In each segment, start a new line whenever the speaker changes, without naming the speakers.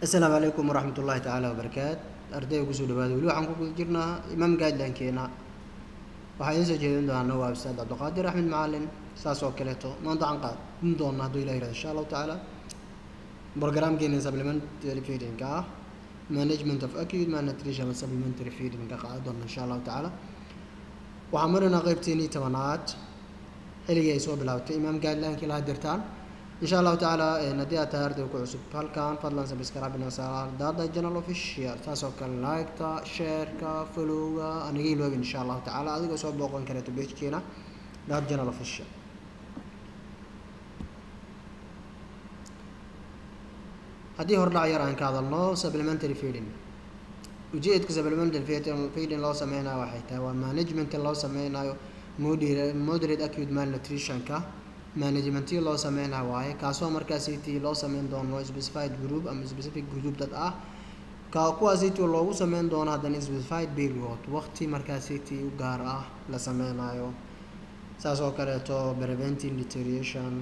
asalaamu calaykum waraxmat ullaahi tacaala wabarakaat ardayga kusoo dhawaada weli waxaan ku guda jirnaa imaam guideline-keena waxaa idiin soo jeedin doonaa waa ustaad cabdiqaadir axmed macalin saas oo kaleeto maanta waxaan qaadin doonaa hadduu ilah yirahdo insha allahu tacaala programkeena supplementary feeding ah management of acute malnutrition and supplementary feeding ka qaadan doona insha allahu tacaala waxaan maraynaa qeybteenii tobanaad xilligii ay soo bilaabtay imaam guideline-kii laha dirtaan insha allahu tacaala haddii aad tahay arday ku cusub halkan fadlan subscribe daada channel official taas oo kale like-ta share-ka follow-ga aniga iloobin insha allahu tacaala adigoo soo booqan kareeto page-keena daad channel official haddii hordhac yar aan ka hadalno supplementary feeding ujeedka supplementary feeding loo sameynayo waxay tahay waa management loo sameynayo moderate acute malnutrition-ka managementii loo sameynayo waaye kaasoo markaasiti loo sameyn doono specified group ama specific group dad ah ka kuwaasiti loogu sameyn doono haddana specified period waqti markaasiti u gaar ah la sameynayo saas oo kaleeto preventing deterioration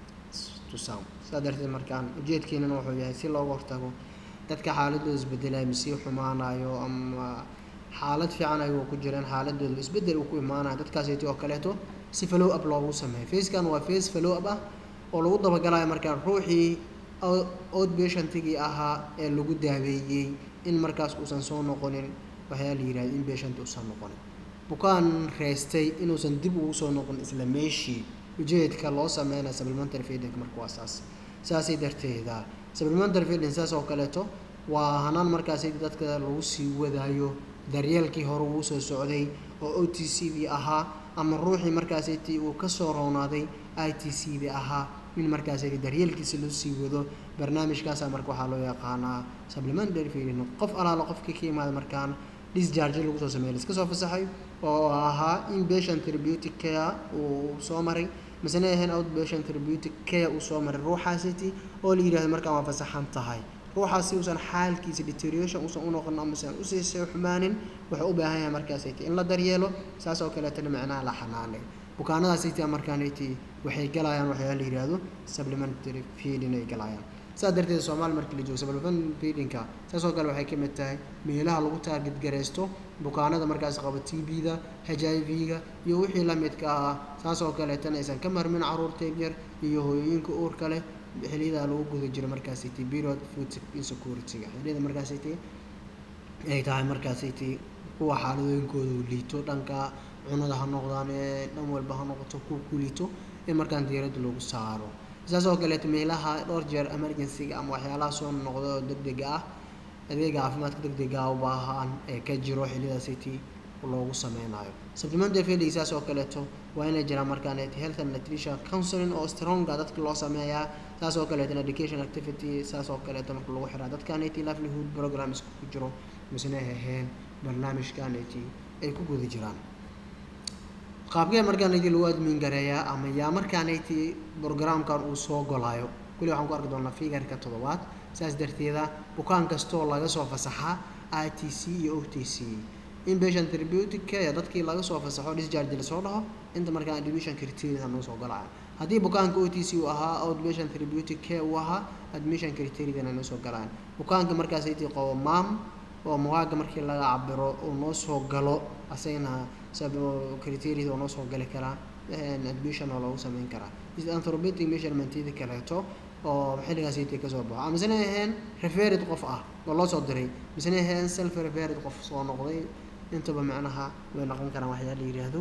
to sound saa darteed markaan ujeedkeenana wuxuu yahay si looga hortago dadka xaaladooda isbedelaya masii xumaanayo ama xaalad fiican ayagoo ku jireen xaaladooda isbedel uu ku imaanayo dadkaasiti oo kaleeto si follow up loogu sameeyo facekan waa face follow up ah oo lagu dabagalayo markaan ruuxii outpatientigii ahaa ee lagu daaweeyey in markaas uusan soo noqonin waxyaa la yihahda in patient uusan noqonin bukaan reystay inuusan dib ugu soo noqon isla meeshii ujeedka loo sameynayo supplementary feeding marka waa saas saasay darteeda supplementary feeding saas oo kaleeto waa hanaan markaasi dadka lagu sii wadaayo daryeelkii hore uu soo socday oo o t c dii ahaa ama ruuxii markaasiti uu kasoo roonaaday i t c dii ahaa in markaasiti daryeelkiisa loo sii wado barnaamijkaasa marka waxaa loo yaqaanaa supplementary feeding qof alaalo qofkii ka imaada markaan disjarge lagu soo sameeya iska soo fasaxay oo ahaa in patient therapeutic care uu soo maray masena ahayn outpatient therapeutic care uu soo maray ruuxaasiti oo la yidhahdo markaan waa fasaxan tahay ruuxaasi uusan xaalkiisa deterioration uusan u noqon amausan usii soo xumaanin wuxuu u baahan yahay markaasiti in la daryeelo saas oo kaleetana macnaha la xanaanay bukaanadaasiti markaaniti waxay galayaan waxyaa la yihahdo supplementary feeding ay galayaan saas darteed soomaali markii la joogo supplementary feedingka saas oo kale waxay ka mid tahay meelaha lagu taarget gareysto bukaanada markaas qaba t b-da h i v-ga iyo wixii la midka ah saas oo kaleetana aysan ka marmin caruurta yar iyo hooyooyinka uurka leh xiliyada lagu guda jiro markaasiti period food insecurity-ga xiliyada markaasiti ay tahay markaasiti kuwa xaaladooyinkooda liito dhanka cunada ha noqdaan ee dhan walba ha noqoto kuwa ku liito in markaan diiradda lagu saaro saas oo kaleeto meelaha dhowr jeer emergency-ga ama waxyaalaha soo noqda oo deg dega ah adeega caafimaadka deg dega u baahan ee ka jiro xiliyadaasiti loogu sameynayo supplementary feeding saas oo kaleeto waa inay jiraan markaan health and nutrition counseling oo stronga dadka loo sameeyaa saas oo kaleeto education activity saas oo kaleeto marka lagu xiraa dadkaniti livelihood programs ku jiro misna ahayn barnaamijkaniti ay ku guda jiraan qaabkee markaaniti lagu admin gareeyaa ama yaa markaaniti programkan uu soo golayo kulli waxaan ku arki doonaa figarka toddobaad saas darteeda bukaan kastoo laga soo fasaxaa i t c iyo o t c inpatient therapeutic care dadkii laga soo fasaxo disjarge lasoo dhaho inta markaa admission criteria noo soo galaya haddii bukaanka o t c uu ahaa outpatient therapeutic care uu ahaa admission criteriadana noo soo galayaan bukaanka markaasiti qabo maam oo mawaaga markii laga cabiro uu noo soo galo asagana criteriada oo noo soo gali karaa admission oo loogu sameyn karaa anthropometric measurementyada kaleeto oo xilligaasiti kasoo baxo amasena ahayn referid qof ah oo loo soo diray misena ahayn self referid qof soo noqday intaba macnaha way noqon karaan waxyaa la yidhaahdo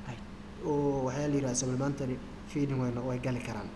oo waxyaa la yihahdo supplementary feeding way way gali karaan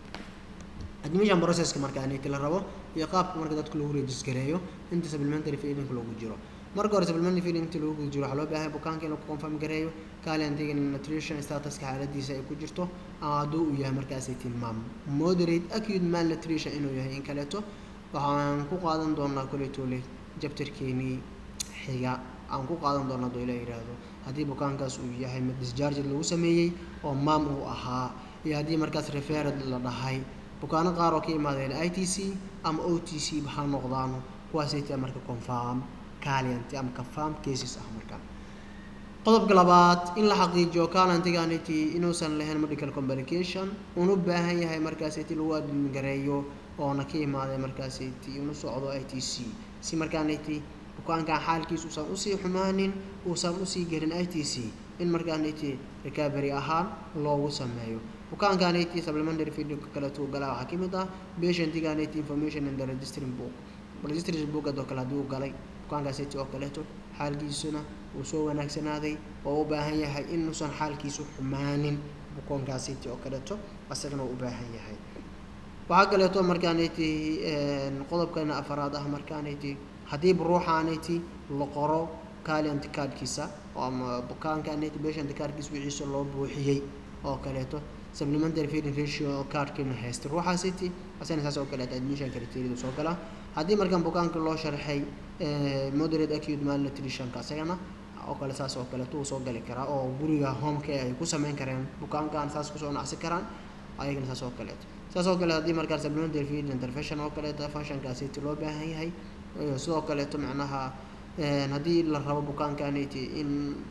admission processka marka aniti la rabo iyo qaabka marka dadka lagu regisgareeyo inta supplementary feeding loogu jiro marka hore supplementary feeding inta lagu jiro waxaa loo baahan bukaanka inuu ku confirm gareeyo kaaliantiga nutrition statuska xaaladiisa ay ku jirto ama hadduu uu yahay markaasi tilmaam moderate acute malnutrition inuu yahay in kaleeto waxaan ku qaadan doonaa koletole jabtarkeenii xiga aan ku qaadan doonaa haduu ila yidhaahdo haddii bukaankaas uu yahay mid disjarge lagu sameeyey oo maam uu ahaa iyo haddii markaas refered la dhahay bukaano qaar oo ka imaadeen i t c ama o t c ha noqdaano kuwaasayta marka confirm caliant ama confirm cases ah markaan qodobka labaad in la xaqiijiyo calantiganity inuusan lahayn medical complication uuna u baahan yahay markaas iti lagu admin gareeyo oona ka imaaday markaasiti inu socdo i t c si markaaniti bukaankan xaalkiisa uusan usii xumaanin uusan usii gelin i t c in markaaniti recovery ahaan loogu sameeyo bukaankaniti supplementary feedingka kaleeto uu galaa waxaa kamid ah patientiganiti information in the registering book registration bookad oo kale haddii uu galay bukaankaasiti oo kaleeto xaalkiisuna uu soo wanaagsanaaday oo u baahan yahay inuusan xaalkiisu xumaanin bukaankaasiti oo kaleeto asagana u baahan yahay waxaa kaleeto markaaniti qodobkana afaraad ah markaaniti haddiiba ruuxaaniti la qoro calient cardkiisa ama bukaankaniti patient cardkiisa wixiisa loo buuxiyey oo kaleeto supplementary feeding ratio cardkina haysta ruuxaasiti asana saas oo kaleeto admission criteria soo gala haddii markaan bukaanka loo sharxay moderate acute malnutritionka asagana oo kale saas oo kaleeto uu soo gali karaa oo guriga homecare ay ku sameyn kareen bukaankan saas kusoo nacsi karaan ayagana saas oo kaleeto saas oo kale haddii markaa supplementary feed intervention oo kaleeto functionkaasiti loo baahan yahay sidoo kaleeto macnaha haddii la rabo bukaankaniti in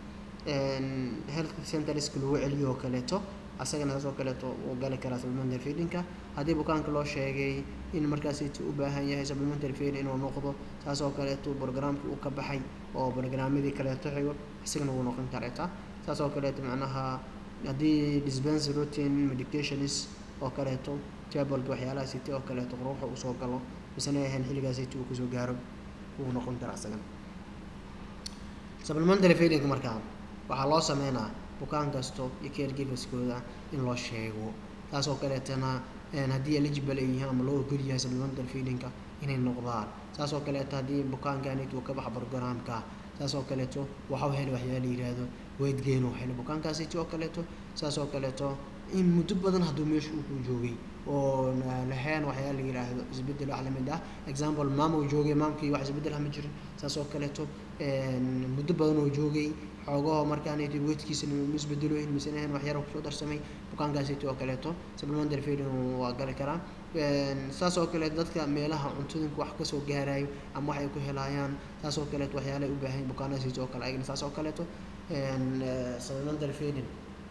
health centerska lagu celiyo oo kaleeto asagana saas oo kaleeto uu gali karaa supplementary feedingka haddii bukaanka loo sheegay in markaasiti u baahan yahay supplementary feeding inuu noqdo saas oo kaleeto programkii uu ka baxay oo programmadii kaleeto xigo isagana wuu noqon kareeta saas oo kaleeto macnaha haddii dispense routine medications oo kaleeto tableka waxyaalaha city oo kaleeto ruuxa uu soo galo misena ahayn xilligaa city uu kusoo gaaro wuu noqon karaa isagana supplementary feeding markaa waxaa loo sameynaa bukaan kasto iyo caregiverskooda in loo sheego taas oo kaleetana haddii eligible ay yihiin ama loo ogol yahay supplementary feedingka inay noqdaan saas oo kaleeto haddii bukaankanit uu ka baxa programka saas oo kaleeto waxau helay waxyaa la yidhaahdo weight gain uu helay bukaankaasiti oo kaleeto saas oo kaleeto in muddo badan hadduu meesha uu ku joogay oo lahayn waxyaa la yidhaahdo isbedel wax lamid ah example maam uu joogay maamkii wax isbedel ah ma jirin saas oo kaleeto muddo badan uu joogay xoogaho markaaniti weydkiisana ma isbedeloyn misena ahayn wax yar kusoo darsamay bukaankaasiti oo kaleeto supplementary feeding waa gali karaa saas oo kaleeto dadka meelaha cuntooyinka wax kasoo gaarayo ama wax ay ku helayaan saas oo kaleeto waxyaala ay u baahan bukaanadaasiti oo kale ayagana saas oo kaleeto supplementary feeding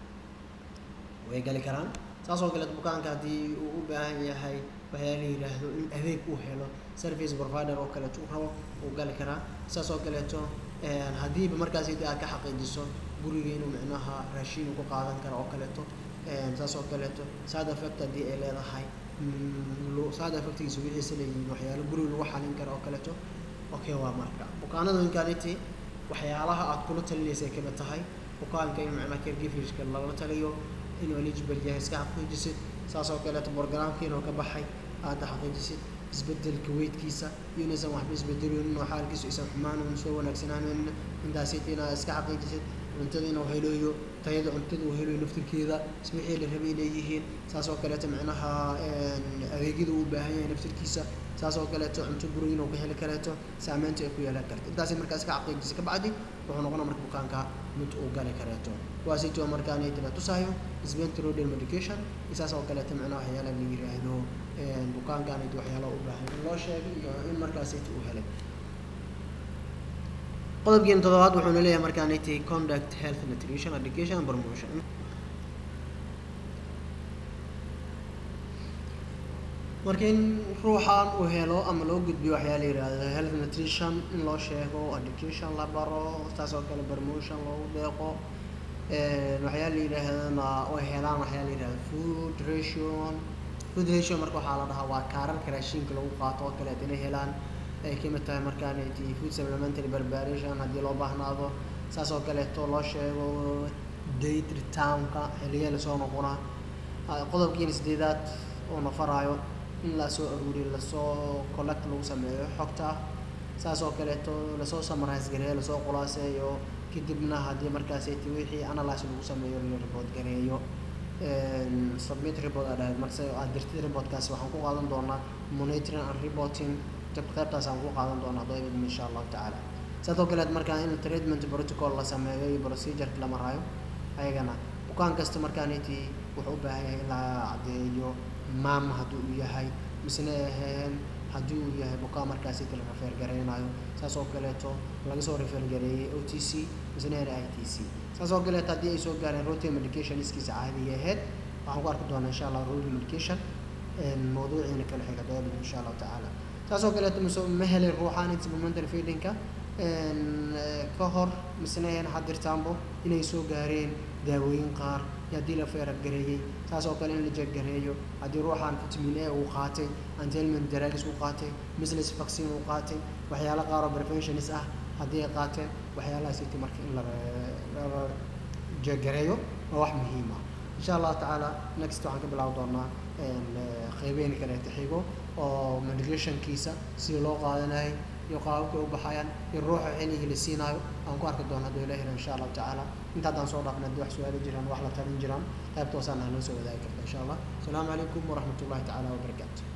way gali karaan saas oo kaleeto bukaanka haddii uu u baahan yahay waxyaa la yidhaahdo in adeeg uu helo service provider oo kaleeto u rabo uu gali karaa saas oo kaleeto haddiiba markaasiti aad ka xaqiijiso guriga inuu micnaha raashin uu ku qaadan karo oo kaleeto saas oo kaleeto side effect haddii ay leedahay side effectgiisa wixiisa leeyihiin waxyaalo guriga lagu xalin karo oo kaleeto okay waa marka bukaanadinkaniti waxyaalaha aad kula talinaysa ay kamid tahay bukaanka in macnaha caregiverska lala taliyo inuu eligible yahay iska xaqiijisid saas oo kaleeto programka inuu ka baxay aada xaqiijisid isbedelka weydkiisa iyo inaysan waxba isbedeloonin oo xaalkiisu aysan xumaanin soo wanaagsanaanin intaasiti inaad iska xaqiijisid cuntada inuu helayo tayada cuntada uu helayo naftirkeeda wixii la rabay leeyihiin saas oo kaleeto macnaha adeegyada uu baahan yahay naftirkiisa saas oo kaleeto cunto guriga inuu ka heli kareeto saameynta ay ku yeelan karto intaasi markaa iska xaqiijisa kabacdi wuxuu noqona marka bukaanka mid uu gali kareeto kuwaasito markaanaytina tusayo spentroidal medication isaas oo kaleeto macnaha waxyaala la yiraahdo bukaankanayt waxyaala u baahan in loo sheegay iyo in markaasayt uu helay qodobkiina toddobaad wuxuuna leeyahay markaanayt conduct health nutrition education and promotion marka in ruuxan uu helo ama loo gudbiyo waxyaa la yihahdo health nutrition in loo sheego education la baro taas oo kale promotion loogu deeqo waxyaa la yidhaahdana ay helaan waxyaa la yidhahdo food ration food ration marka waxaa la dhahaa waa kaararka raashinka lagu qaato oo kaleeto inay helaan ay kamid tahay markaanati food supplementary preparation haddii loo baahnaado saas oo kaleeto loo sheego date returnka xilliya lasoo noqonaa qodobkiina sideedaad oo nafaraayo in lasoo aruuriyo lasoo collect lagu sameeyo xogta saas oo kaleeto lasoo summarize gareeyo lasoo khulaaseeyo kadibna haddii markaasiti wixii analyse lagu sameeyo la report gareeyo submit report aa dhahayd marse aad dirtid reportkaasi waxaan ku qaadan doonaa monitoring and reporting qaybtaas aan ku qaadan doonaa hadoo ibadmi insha allahu tacaala saas oo kaleet markaa in treatment protocol la sameeyo iyo procedureka la maraayo ayagana bukaan kasta markaaniti wuxuu u baahan yahay in la caddeeyo maam haddii uu yahay misna aheen haddii uu yahay bukaan markaasiti la rafeer gareynayo saas oo kaleeto laga soo rafeer gareeyey o t c misna aheen i t c saas oo kaleeto haddii ay soo gaareen routine medication iskiisa caadiga ahayd waxaan ku arki doonaa insha allah routine medication mawduuciina kala xiga doobid insha allahu tacaala saas oo kaleeto mise ma helin ruuxaan supplementary feedingka ka hor misna een xadirtaanbo inay soo gaareen daawooyin qaar iyo haddii la feeragareeyey saas oo kale in la jeeggareeyo haddii ruuxaan vitamin a uu qaatay antelment drugs uu qaatay misles vaccine uu qaatay waxyaalo qaar oo preventionis ah haddii ay qaateen waxyaalahaas iti marka in la jeeggareeyo waa wax muhiim ah insha allahu tacaala next waxaan ka bilaabi doonaa qeybeyn kaleeta xigo oo medicationkiisa sida loo qaadanayo iyo qaababka u baxayaan iyo ruuxa xilligii la siinaayo aan ku arki doono hadduu ilaahina insha allahu tacaala inta haddaan soo dhaafna haddii wax su-aalo jiraan wax la talin jiraan qaybta hoosaan aan noo soo wadaagi karta insha allah asalaamu calaykum waraxmat ullahi tacaala wabarakaatu